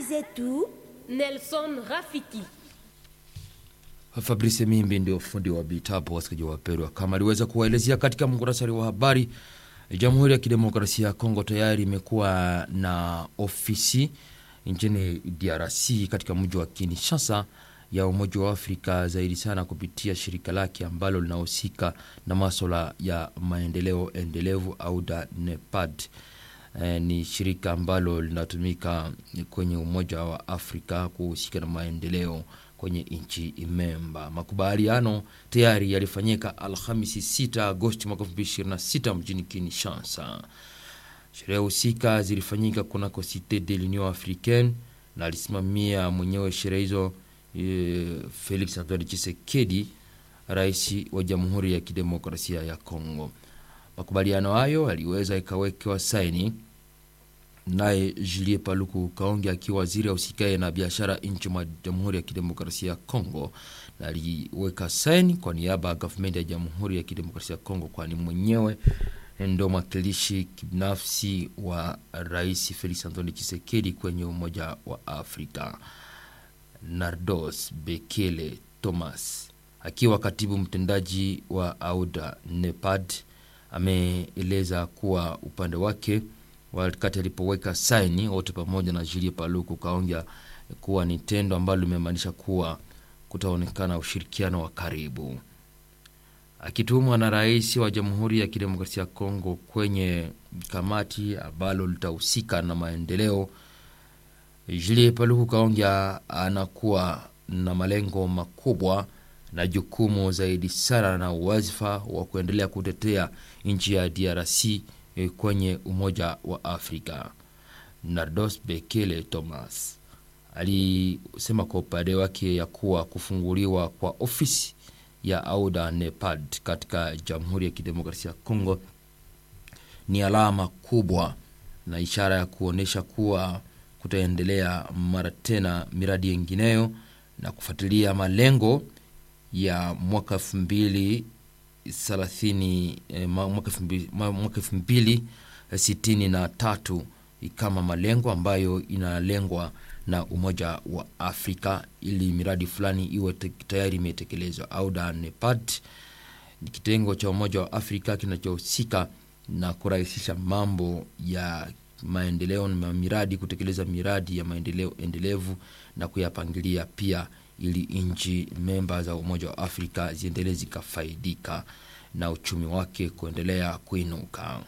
zetu Nelson Rafiki. Fabrice Mimbi ndio fundi wa vitabu. Wasikilizaji wapendwa, kama aliweza kuwaelezea katika muhtasari wa habari, Jamhuri ya Kidemokrasia ya Kongo tayari imekuwa na ofisi nchini DRC katika mji wa Kinshasa ya Umoja wa Afrika, zaidi sana kupitia shirika lake ambalo linahusika na maswala ya maendeleo endelevu au NEPAD. E, ni shirika ambalo linatumika kwenye Umoja wa Afrika kuhusika na maendeleo kwenye nchi memba. Makubaliano tayari yalifanyika Alhamisi 6 Agosti mwaka 2026 mjini Kinshasa. Sherehe husika zilifanyika kunako Cite de l'Union Africaine na alisimamia mwenyewe sherehe hizo e, Felix Antoine Tshisekedi, rais wa Jamhuri ya Kidemokrasia ya Kongo. Makubaliano hayo yaliweza ikawekewa saini naye Julie Paluku Kaonge akiwa waziri ausikae na biashara nchi mwa Jamhuri ya Kidemokrasia ya Kongo, na aliweka saini kwa niaba ya gavumenti ya Jamhuri ya Kidemokrasia ya Kongo, kwani mwenyewe ndo mwakilishi binafsi wa Rais Felix Antoine Tshisekedi kwenye Umoja wa Afrika. Nardos Bekele Thomas akiwa katibu mtendaji wa AUDA NEPAD ameeleza kuwa upande wake wakati alipoweka saini wote pamoja na Julie Paluku kaongea kuwa ni tendo ambalo limemaanisha kuwa kutaonekana ushirikiano wa karibu. Akitumwa na rais wa Jamhuri ya Kidemokrasia ya Kongo kwenye kamati ambalo litahusika na maendeleo, Julie Paluku kaongea anakuwa na malengo makubwa na jukumu zaidi sana na uwazifa wa kuendelea kutetea nchi ya DRC kwenye Umoja wa Afrika. Nardos Bekele Thomas alisema kwa upande wake ya kuwa kufunguliwa kwa ofisi ya AUDA NEPAD katika Jamhuri ya Kidemokrasia ya Kongo ni alama kubwa na ishara ya kuonyesha kuwa kutaendelea mara tena miradi yengineyo na kufuatilia malengo ya mwaka elfu mbili thelathini mwaka elfu mbili sitini na tatu kama malengo ambayo inalengwa na Umoja wa Afrika ili miradi fulani iwe tayari imetekelezwa. AUDA NEPAD ni kitengo cha Umoja wa Afrika kinachohusika na kurahisisha mambo ya maendeleo na miradi, kutekeleza miradi ya maendeleo endelevu na kuyapangilia pia ili nchi memba za Umoja wa Afrika ziendelee zikafaidika na uchumi wake kuendelea kuinuka.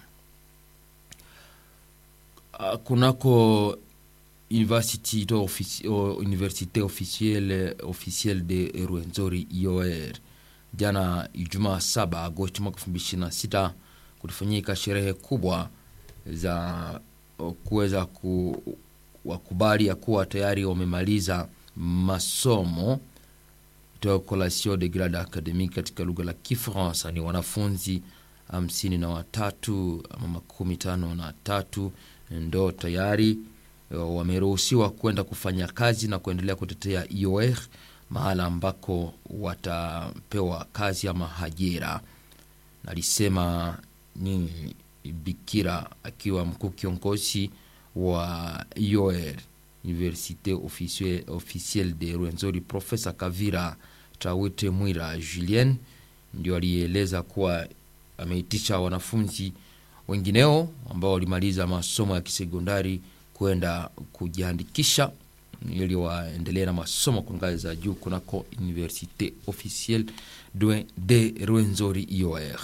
Kunako University Universite officielle officielle de Rwenzori IOR, jana Ijumaa 7 Agosti mwaka 2026 kulifanyika sherehe kubwa za kuweza kuwakubali ya kuwa tayari wamemaliza masomo collation de grade academique katika lugha la Kifaransa. Ni wanafunzi hamsini na watatu ama makumi tano na tatu ndo tayari wameruhusiwa kwenda kufanya kazi na kuendelea kutetea IOR mahala ambako watapewa kazi ama ajira. Nalisema ni Bikira akiwa mkuu kiongozi wa IOR Universite officielle de Rwenzori, Profesa Kavira Tawite Mwira Julien ndio alieleza kuwa ameitisha wanafunzi wengineo ambao walimaliza masomo ya kisekondari kwenda kujiandikisha ili waendelee na masomo kwa ngazi za juu kunako Universite officielle de Rwenzori IOR.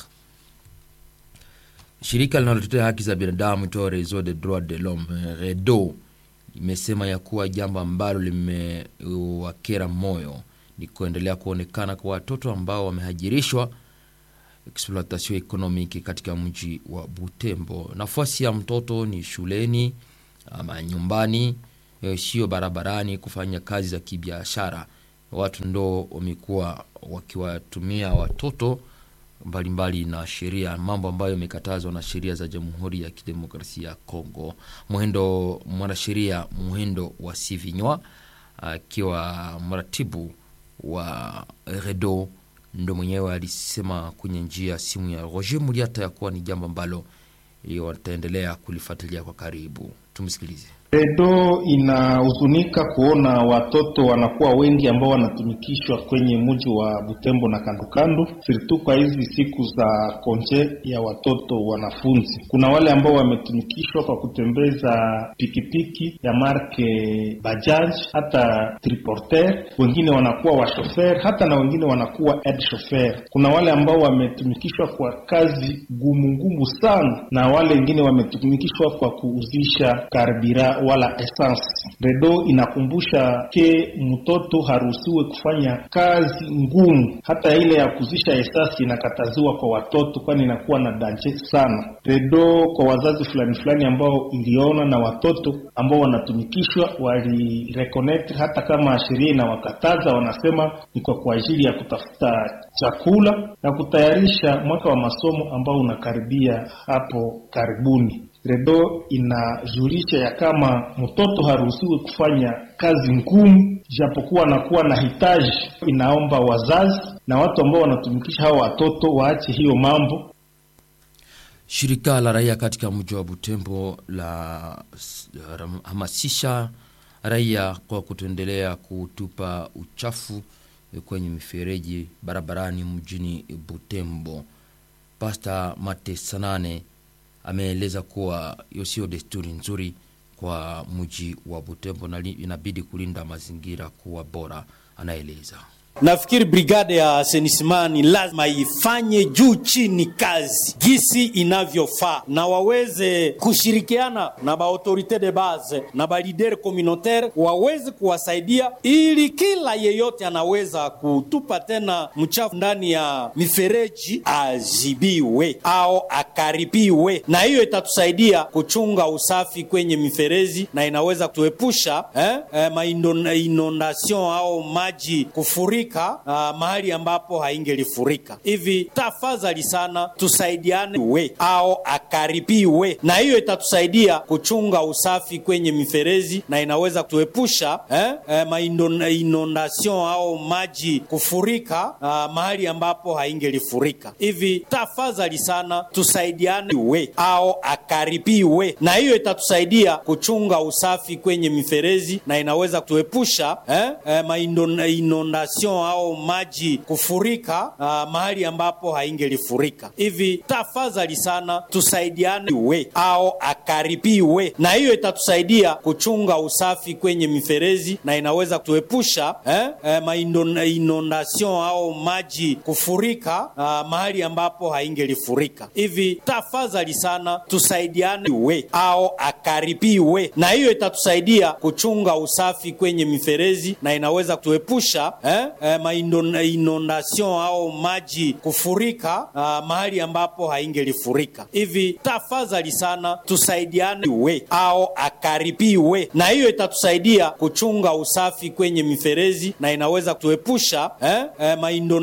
Shirika linalotetea haki za binadamu toa Réseau des droits de l'homme REDO imesema ya kuwa jambo ambalo limewakera moyo ni kuendelea kuonekana kwa watoto ambao wamehajirishwa exploitation economique katika mji wa Butembo. Nafasi ya mtoto ni shuleni ama nyumbani, sio barabarani kufanya kazi za kibiashara. Watu ndo wamekuwa wakiwatumia watoto mbalimbali na sheria, mambo ambayo imekatazwa na sheria za Jamhuri ya Kidemokrasia ya Kongo. Muhendo mwanasheria Muhendo wa Sivinywa akiwa mratibu wa Redo ndo mwenyewe alisema kwenye njia ya simu ya Roger Muliata ya kuwa ni jambo ambalo wataendelea kulifuatilia kwa karibu. Tumsikilize. Redo inahuzunika kuona watoto wanakuwa wengi ambao wanatumikishwa kwenye mji wa Butembo na kandokando, sirtu kwa hizi siku za konje ya watoto wanafunzi. Kuna wale ambao wametumikishwa kwa kutembeza pikipiki ya marke Bajaj hata triporter, wengine wanakuwa washofer, hata na wengine wanakuwa head chauffeur. Kuna wale ambao wametumikishwa kwa kazi gumu ngumu sana, na wale wengine wametumikishwa kwa kuuzisha karbira wala essence. Redo inakumbusha ke mtoto haruhusiwe kufanya kazi ngumu, hata ile ya kuzisha esasi inakataziwa kwa watoto, kwani inakuwa na danje sana. Redo kwa wazazi fulani fulani ambao iliona na watoto ambao wanatumikishwa walireconnect, hata kama sheria inawakataza, wanasema ni kwa kwa ajili ya kutafuta chakula na kutayarisha mwaka wa masomo ambao unakaribia hapo karibuni. Redo inajulisha ya kama mtoto haruhusiwi kufanya kazi ngumu, japokuwa anakuwa na hitaji. Inaomba wazazi na watu ambao wanatumikisha hao watoto waache hiyo mambo. Shirika la raia katika mji wa Butembo la hamasisha raia kwa kutoendelea kutupa uchafu kwenye mifereji barabarani mjini Butembo. Pasta Mate Sanane ameeleza kuwa hiyo sio desturi nzuri kwa mji wa Butembo na inabidi kulinda mazingira kuwa bora. Anaeleza Nafikiri brigade ya senisimani lazima ifanye juu chini kazi gisi inavyofaa, na waweze kushirikiana na baautorite de base na balidere communautaire waweze kuwasaidia, ili kila yeyote anaweza kutupa tena mchafu ndani ya mifereji azibiwe au akaribiwe, na hiyo itatusaidia kuchunga usafi kwenye mifereji na inaweza kutuepusha eh, eh, mainondation au maji kufurika Uh, mahali ambapo haingelifurika hivi. Tafadhali sana tusaidiane we au akaribiwe, na hiyo itatusaidia kuchunga usafi kwenye mifereji na inaweza kutuepusha eh, eh, mainondation au maji kufurika uh, mahali ambapo haingelifurika hivi. Tafadhali sana tusaidiane we au akaribiwe, na hiyo itatusaidia kuchunga usafi kwenye mifereji na inaweza kutuepusha eh, eh, mainondation au maji kufurika uh, mahali ambapo haingelifurika hivi. Tafadhali sana tusaidiane we au akaribiwe, na hiyo itatusaidia kuchunga usafi kwenye mifereji na inaweza kutuepusha eh, eh, mainondation au maji kufurika uh, mahali ambapo haingelifurika hivi. Tafadhali sana tusaidiane we au akaribiwe, na hiyo itatusaidia kuchunga usafi kwenye mifereji na inaweza kutuepusha eh, eh, inondation au maji kufurika uh, mahali ambapo haingelifurika hivi. Tafadhali sana tusaidiane we au akaribiwe, na hiyo itatusaidia kuchunga usafi kwenye mifereji na inaweza kutuepusha eh, eh,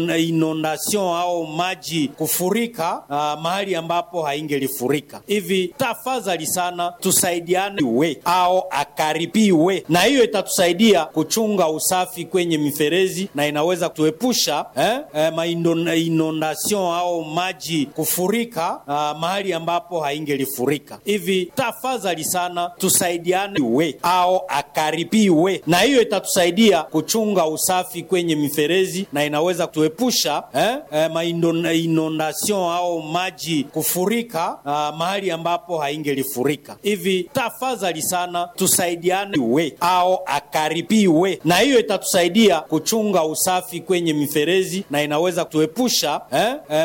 inondation au maji kufurika uh, mahali ambapo haingelifurika hivi. Tafadhali sana tusaidiane we au akaribiwe, na hiyo itatusaidia kuchunga usafi kwenye mifereji na inaweza kutuepusha eh, eh, inondation au maji kufurika uh, mahali ambapo haingelifurika hivi. Tafadhali sana tusaidiane we au akaribiwe, na hiyo itatusaidia kuchunga usafi kwenye mifereji na inaweza kutuepusha eh, eh, inondation au maji kufurika uh, mahali ambapo haingelifurika hivi. Tafadhali sana tusaidiane we au akaribiwe, na hiyo itatusaidia kuchunga usafi kwenye mifereji na inaweza kutuepusha eh, eh,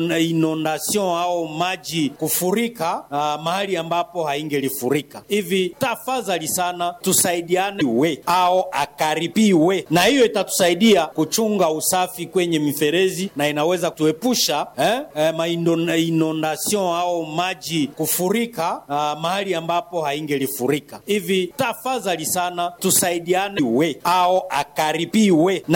inondation au maji kufurika uh, mahali ambapo haingelifurika hivi. Tafadhali sana tusaidiane we au akaribiwe, na hiyo itatusaidia kuchunga usafi kwenye mifereji na inaweza kutuepusha eh, eh, inondation au maji kufurika uh, mahali ambapo haingelifurika hivi. Tafadhali sana tusaidiane we au akaribiwe na